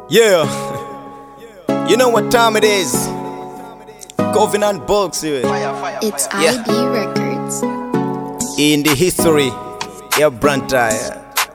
Yeah. You know what time it is? Covenant Books here. It's Yeah. IB Records. In the history ya Brantire.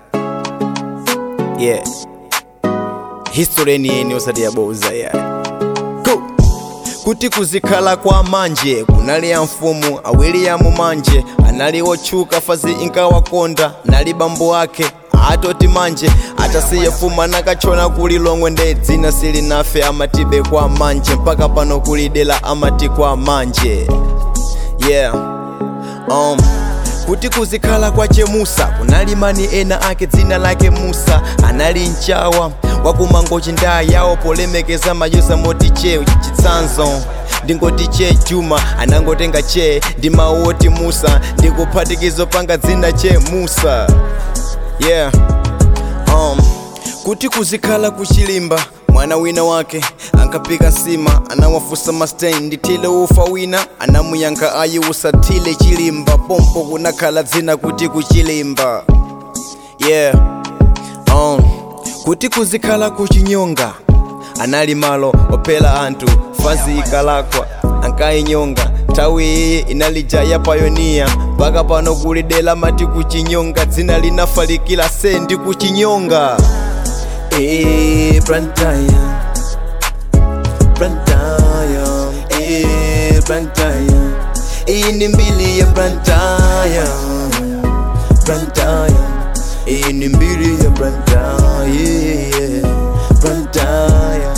Yeah. History ni yeni osati yaboza ya. Go. kuti kuzikhala kwa manje kunali ya mfumu awiri ya mumanje anali wotchuka fazi inkawakonda nali bambo ake atoti manje atasiye fuma nakachona kuli longwe nde dzina sili nafe amatibe kwa manje mpaka pano kuli dela amati kwa manje yeah um kuti kuzikhala kwa chemusa kunali mani ena ake dzina lake musa anali mchawa wakumangochi ndaa yawo polemekeza mayosa moti che chitsanzo ndingoti che juma anangotenga che ndi mawu oti musa ndikuphatikizo panga dzina che musa yeah um, kuti kuzikhala kuchilimba mwana wina wake ankapika nsima anawafusa mastain ndithile ufa wina anamuyankha ayi usathile chilimba pompo kunakhala dzina kuti kuchilimba yeah um, kuti kuzikhala kuchinyonga anali malo ophera anthu fazi ikalakwa ankayinyonga nthawi iyi inalija ya payoniya mpaka pano kuli dela mati kuchinyonga dzina linafalikira sendi kuchinyonga Eh, Brantaya, Brantaya, eh, Brantaya. Iyi ni mbili ya Brantaya, Brantaya. Iyi ni mbili ya Brantaya, yeah, Brantaya.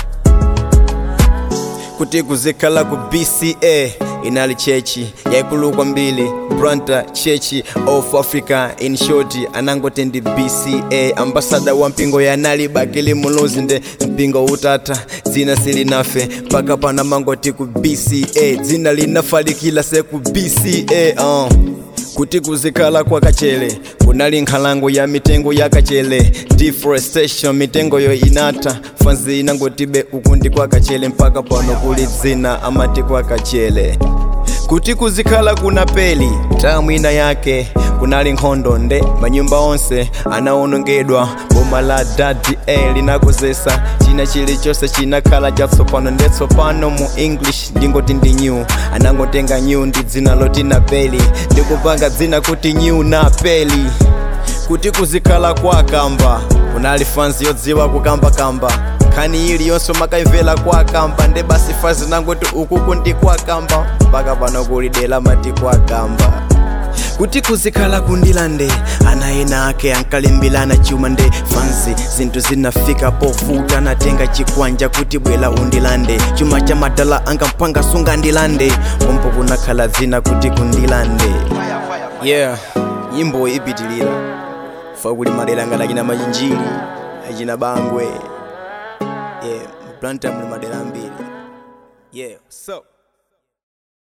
kuti kuzikhala ku bca inali chechi yaikulu kwambiri branta chechi of africa in short anangoti ndi bca ambasada wa mpingo yanali bakili muluzi nde mpingo utatha dzina silinafe mpaka pana mangoti ku bca dzina linafalikira se ku bca uh. kuti kuzikhala kwa kachele kunali nkhalango ya mitengo ya kachele deforestation mitengoyo inatha fanzi inangotibe ukundi kwa kachele mpaka pano kuli dzina amati kwa kachele kuti kuzikhala kuna peli tamu ina yake kunali nkhondo nde manyumba onse anawonongedwa boma la dadi e linakozesa china chilichonse chinakhala chatsopano ndetsopano mu english ndingoti ndi new anangotenga new ndi dzina loti na peli ndikupanga dzina kuti new na peli kuti kuzikhala kwa kamba kunali fanzi yodziwa kukambakamba nkhani iliyonse makaimvera kwa kamba nde basi fazi nangoti ukuku ndi kwa kamba mpaka pano kuli dela mati kwa kamba kuti kuzikhala kundilande ana ena ake ankalimbilana chuma nde fanzi zinthu zinafika povuta natenga chikwanja kuti bwela undilande chuma cha madala ankampanga sunga ndilande pompo kunakhala dzina kuti kundilande yeah nyimbo ipitilira fa kuli madera ngati achina machinjiri achina bangwe yeah mplanta muli madera ambiri yeah so